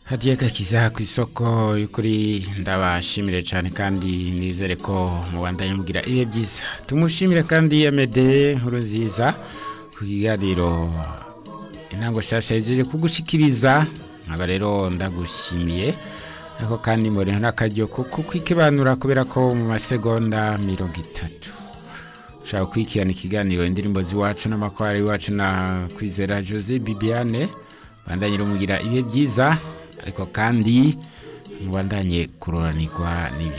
hadiye gakiza ku isoko y'ukuri ndabashimire cyane kandi nizere ko mubandanye mugira ibihe byiza tumushimire kandi amede nkuru nziza ku kiganiro intango nshasha yejeje kugushikiriza nkaba rero ndagushimiye ariko kandi mbonera n'akaryo kuko kwikibanura kubera ko mu masegonda mirongo itatu ushaka kwikirana ikiganiro indirimbo z'iwacu n'amakwari iwacu na kwizera jose bibiane bandanye rumugira ibihe byiza ariko kandi mubandanye kuroranirwa n'ibyo